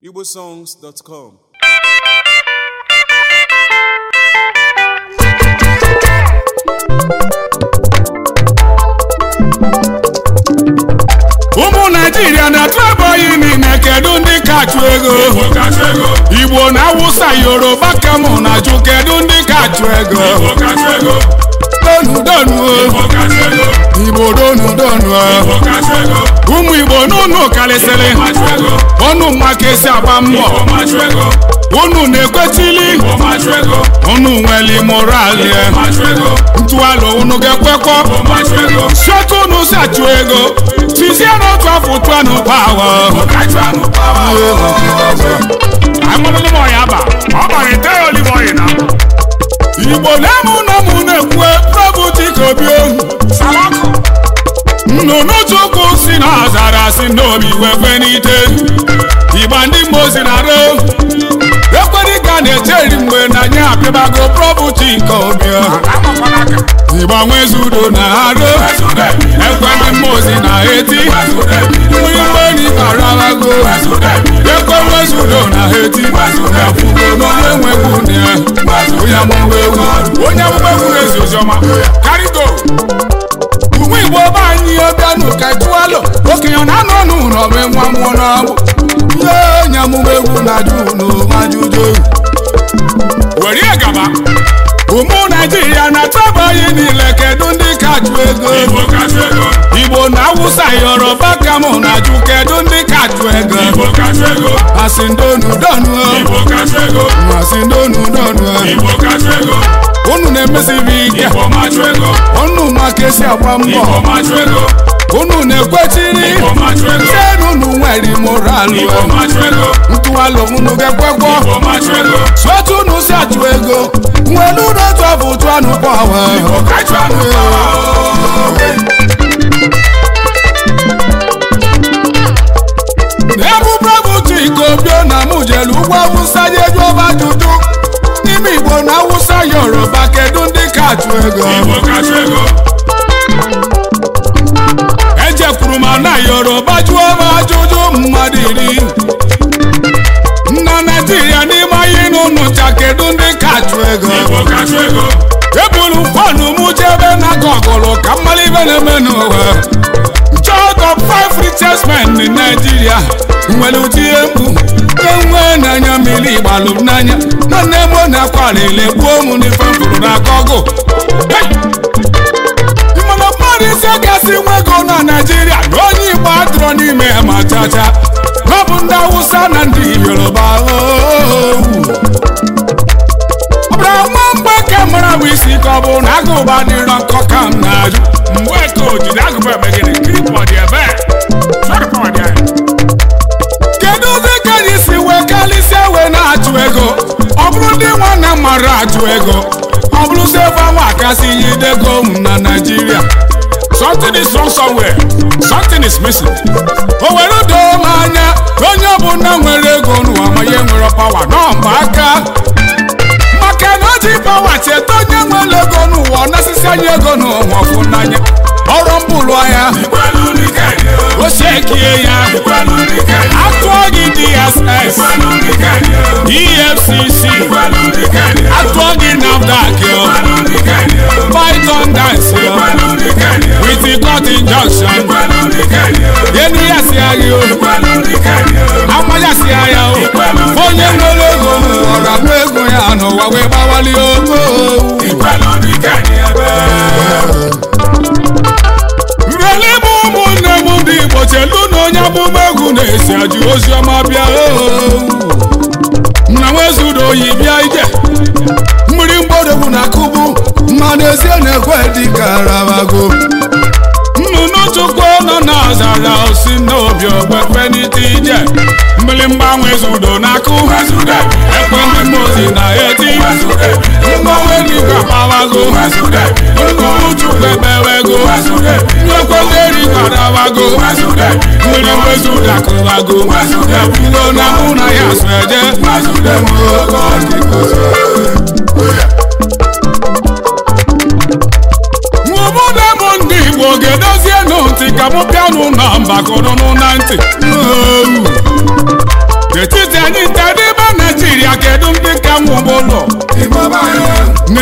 igbosongs.com ụmụ naijiria na-atụ ebe niile kedu ndị kachụ ego igbo na awụsa yoruba kamụ na jụ kedu ndị kachụ ego donu donu o. igbo donu donu o. ụmụ igbo n'ụnụ karịsịrị ọnụ maka esi agba mbọ unu na-ekwechili unu nwere moral ntụalụ unu ga-ekwekọ sotu unu si achụ ego tizie n'otu afọ tụanụ pawa aṅụrụlụ m ọya ba ọ gbara ite ya olive oil na igbo na-emu na mụ na-ekwu prọbụti ka obi ohu nnụnụ chukwu si na ọzara si n'obi wekwe n'ite ịgba ndị mmozi na ro ekwedị ka na-echeri mgbe na nye apịabago prọbụti nke obi ohu ịgba nwezudo na aro ekwe ndị mmozi na eti mmiri mmeri karabago ekwe nwezudo na eti efugo n'onye nwegwu na onye amụma egwu onye amụma egwu na-ezi oziọma karigo ụmụ igbo be anyị ọbịanụ ka tụalụ okenye na-anọ n'ụlọ be nwa mmụọ n'ọgbụ ihe onye amụma egwu na-ajụ n'ajụjụ were gaba ụmụ naijiria na-atụ anyị niile kedu ndị kachụ ego igbo na awụsa yoruba kamụ na ajụ kedu ndị kachụ ego asị ndonu donu asị ndonu donu unu na-emesibi ike unu maka esi agba mbọ unu na-ekwechiri senu unu nwere moralụ ntụalụ unu ga-ekwekwo sotu unu si achụ ego nwere unu otu afọ tụ anụ pawa ebubrebutu ikobio na mụ jere ugbo awụsa ya eju ọba juju n'ime igbo na awụsa yoruba kedu ndị ka achụ ego ejekwuru m na yoruba jụọ m ajụjụ mmadụ iri na naijiria n'ime anyị n'ụnụcha kedu ndị ka achụ ego ebulu fọnụ m jebe na gọgụlụ ka mmalibe na-eme n'ụwa child of five richest men in Nigeria nwere ụdị egwu enwe n'anya mmiri gbalụ m n'anya na nne m na-akwalile gbuo m n'ife m fụrụ n'aka ọgụ mana mmadụ isi gasị nwe ego na Nigeria na onye Igbo adịrọ n'ime ya ma chacha ọ bụ ndị Awụsa na ndị Yoruba ooo ọbụra nwa mgbe ka mara bụ isi ka ọ bụ na agụba dịrọ nkọ ka m na-ajụ mgbe ka o jiri agụba eme gịnị kripọ dị ebe kedu ụdị ka anyị si wee kalịsịa wee na-achụ ego ọ bụrụ ndị nwanne mara achụ ego ọ bụrụ si ebe anwa akasị ihe idego m na naijiria something is wrong somewhere something is missing o were doo m anya onye ọbụla nwere ego n'ụwa ma ihe nwere pawa nọmba aka maka na o ji pawa cheta onye nwere ego n'ụwa ọ nasịsị anyị ego n'ụwa ọfụ n'anya ọrụ mbụlụ ahịa o shekie ya atụọ gị dss efcc atụọ gị nafdac python dance with the court injunction enu ya si agha o amaya si agha o onye nwere ego n'ụwa ga-akpọ ego ya n'ụwa wee gbawali ogo nrele m ụmụnne m ndị igbo chelu na onye amụma egwu na-esi ajụ ozi ọma bịa na nwezudo oyi bịa ije mmiri mgbọrọgwụ na akụbu mmanụ ezie na-ekwe dị ka arabago nnụnụ chukwu nọ n'ọzara osi n'obi ogbekwe n'ite ije mmiri mgbanwe zudo na-akụ ekwe ndị mmozi na eti mgbanwe n'igwe akpawago nnụnụ chukwu ekpewego nyekwe ndị erigwe adawago mmiri mwezudo akụwago ekwugo na mụ na ya so eje obodo m ndị igbo ga-edozie nụ ntị ka mụ bịanụ na mbakọrọnụ na ntị n'etiti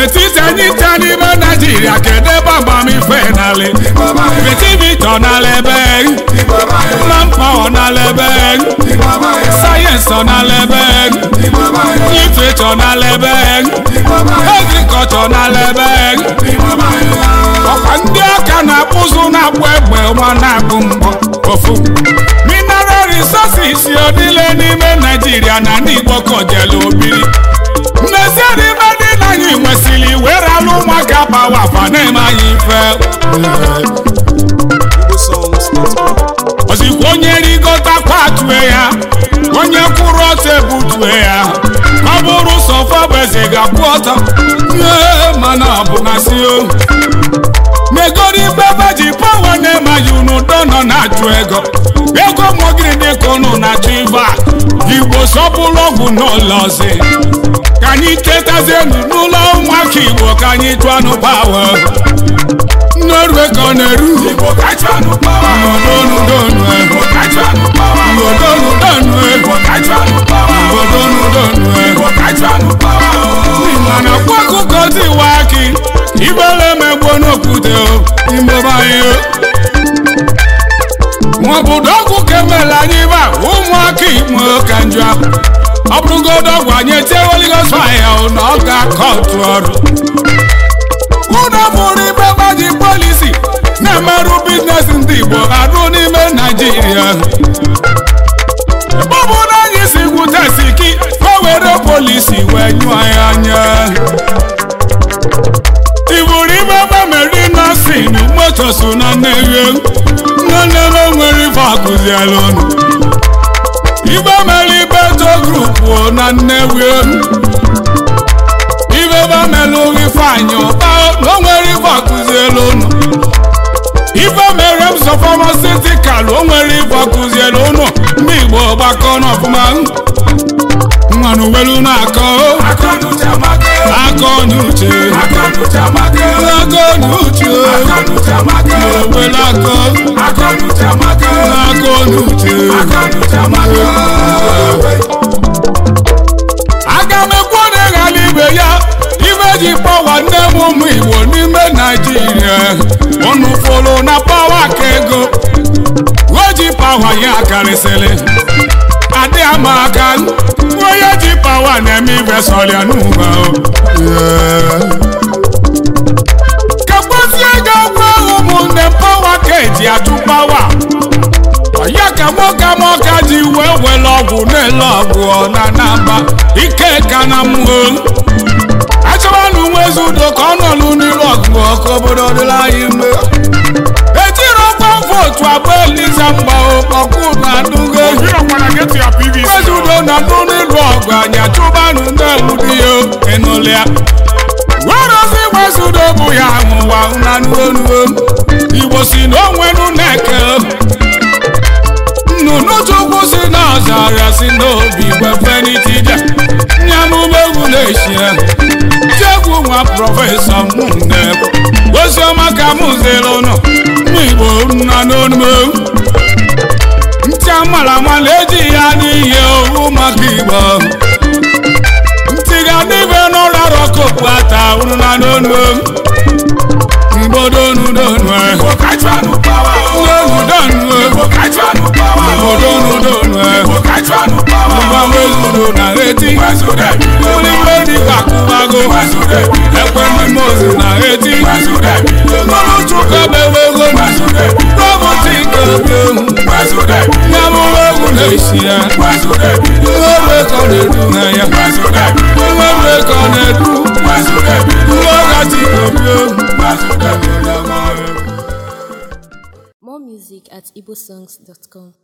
n'etiti anyị ncha n'ime naijiria kedu ebe agbamife nalị vitivito n'ala ebe manpawa n'ala ebe sayensị ọ n'ala ebe litrecho n'ala ebe agrikọlchọ n'ala ebe ọkwa ndị aka na-akpụzụ na-akpụ egbe nwa na-akpụ mgbọ ofu mineral resources ọ dịle n'ime naijiria na ndị igbo kojelu obiri n'ezie n'ime ndị na anyị nwesịrị were alụ ụmụaka bawa afa na-eme anyị ife ozikwa onye rigotakwa atue ya onye kwụrụ ọtọ ebutue ya ọ bụrụ sọfọ bụ eze ga-akwụ ọtọ ee mana ọ bụ na si o megoro ikpe ebe ji pawa na-emaghị unu do nọ na-achụ ego ego mogiri dịka unu na-achụ ife a igbo sọpụrụ ọgwụ n'ụlọ ọzi ka anyị chetazienu n'ụlọ ụmụaka igbo ka anyị chụọ anụ pawa n'orue ka ọ na-eru mana kwa akụkọ tiwa aki ibele megbo n'okwute imebanye maọbụdo ọgwụ kemela anyị ba ụmụaka igbo ka njọ ahụ ọ bụrụgodo ọgwụ anyị etieweligoz faya na ọ ga-akọ otu ọrụ ụlọ bụrụ ibe gbaji polisi na-emerụ biznes ndị igbo arụ n'ime naijiria ebe ọ bụ na anyị si gwute siki ka o were polisi wee nyụọ ya anya iburu ibe bameri nasin moto so na nneghe nwanne m nwere ife akụziela unu ibe mere ibe to grupu na nnewi ibe bamelu ifeanyị ụba na o nwere ife akụziela unu ife mere m sọ famasitikal o nwere ife akụziela unu ndị igbo gbakọ n'ọfụma mmanụ welu na-akọ akọ n'uche akọ n'uche welu akọ akọ n'uche aga m ekwu na ịghara ibe ya ibe ji pawa nne m ụmụ igbo n'ime naijiria unu fụrụ na pawa ka ego weji pawa ya karịsịrị adị ama aka onye ji pawa na-eme ibe sọrịa n'ụba kagbazie ego gwa ụmụnne pawa ka eji atụ pawa ya ka nwoke amaka ji wee were ọgwụ na-ele ọgwụ na namba ike ka na mmụọ achọwanụ nwezi udo ka ọ nọlụ n'iru ọgụ ọkụ obodo dịla anyị mgbe ejiri ọkwa vootu abụọ eliza mgba ọkụ na ndụgo nwezi udo na ndụ n'iru ọgụ anyị achụbanụ na-ewudi ya ịnụlịa werozi nwezi udo bụ ya nwụwa na nuonuo igbo si na onwenu na-eke nnụnụ chukwu si n'ọzara si n'obi gwefenitide nyamụmegwu na-eshie jegwu nwa prọfesọ mụnne oziọma ka m zere ụnụ mụ igbo nna n'onume ntị amara amala eji ya n'ihe owu maka igbo ntị ga n'ibe n'ụlọ rọkopu ata ụnụ na n'onume igbo donu donu donu donu na eti onígbé ní kàkúmago ẹ̀pẹ́ ní mọ́ọ̀sì na eti mọ́lú túkọ̀ bẹ̀wẹ̀ gómìn rọ́bù tí kẹ̀kẹ́ nyàmúwẹ̀wù lè ṣí ẹ̀ wẹ́wẹ́ kọ́ lè dùn ẹ̀yẹ wẹ́wẹ́ kọ́ lè dùn wákàtí kẹ̀kẹ́. More music at igbosongs.com.